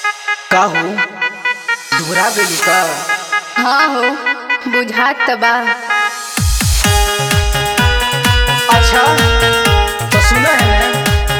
का हो दुबरा गइल का हाँ हो बुझात त बा अच्छा तो सुना है ना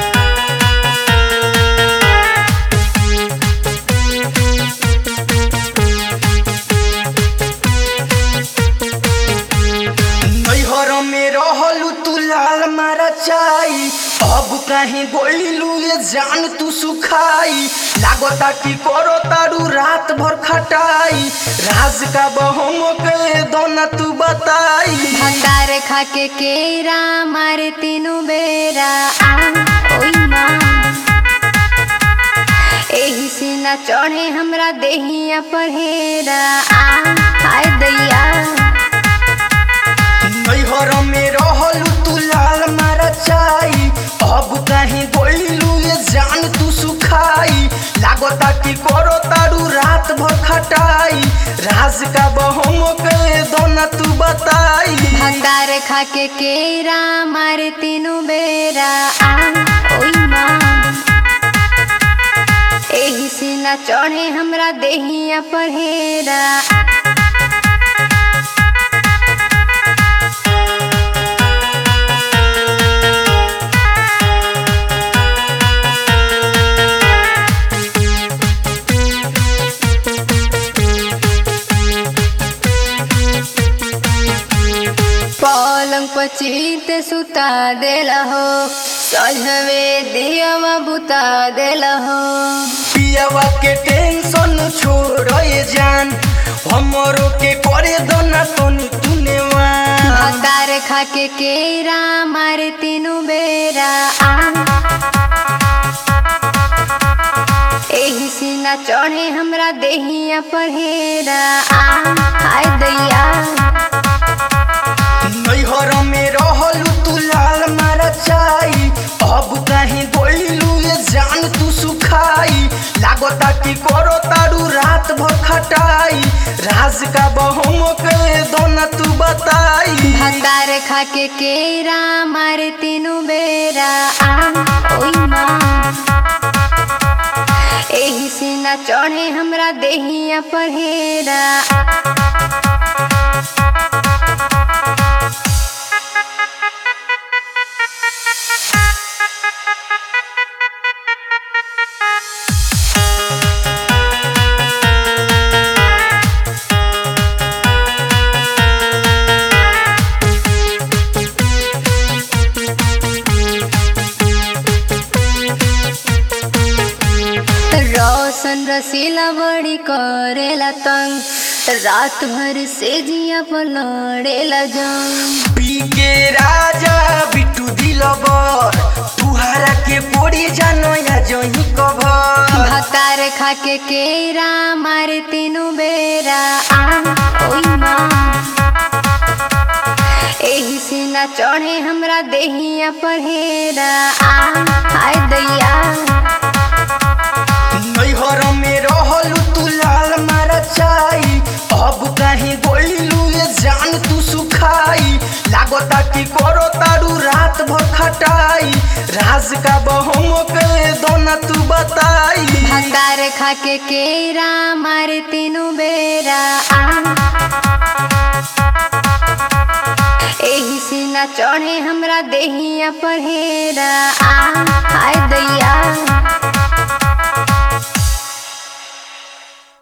नैहर में रहलू तू लाल मारा चाई अब काहे गोइलू ये जान तू सुखाई लागता कि करो तारू रात भर खटाई राज का बहम के दोना तू बताई भंडार खा के केरा मारे तीनों बेरा आ ओई माँ एही से ना चढ़े हमरा देहिया परहेरा आ हाय दैया नैहर में रहलू तू लाल मारा चाई अब काहे गोइलू ये जान तू सुखाई लागता कि करो तारू रात भर खटाई राज का बहम के दोना तू बताई भंडार खा के केरा मारे तीनों बेरा आ ओई माँ एही से ना चढ़े हमरा देहिया परहेरा पलंग पर चित सुता देला हो सजवे दियवा बुता देला हो पियावा के टेंशन छोड़ ये जान हमरो के करे दोना तनी तूने वान भतार खा के केरा मारे तीनों बेरा आ एही से ना चढ़े हमरा देहिया परहेरा आ हाय दैया नैहर में रहलू तू लाल मारा चाई अब काहे गोइलू ये जान तू सुखाई लागता कि करो तारू रात भर खटाई राज का बहम के दोना तू बताई भतार खा के केरा मारे तीनों बेरा आ ओई माँ एही से ना चढ़े हमरा देहिया परहेरा रोशन रसीला बड़ी करेला तंग रात भर से जिया पर लड़ेला जंग पी के राजा बिट्टू दिलबर तुहारा के पोड़ी जानो या जही कभर भतार खा के केरा मारे तीनों बेरा आ ओई माँ एही से ना चढ़े हमरा देहिया परहेरा आ हाय दैया नैहर में रहलू तू लाल मारा चाई अब काहे गोइलू ये जान तू सुखाई लागता कि करो तारू रात भर खटाई राज का बहम के दोना तू बताई भंडार खा के केरा मारे तीनों बेरा आ एही से ना चढ़े हमरा देहिया परहेरा आ हाय दैया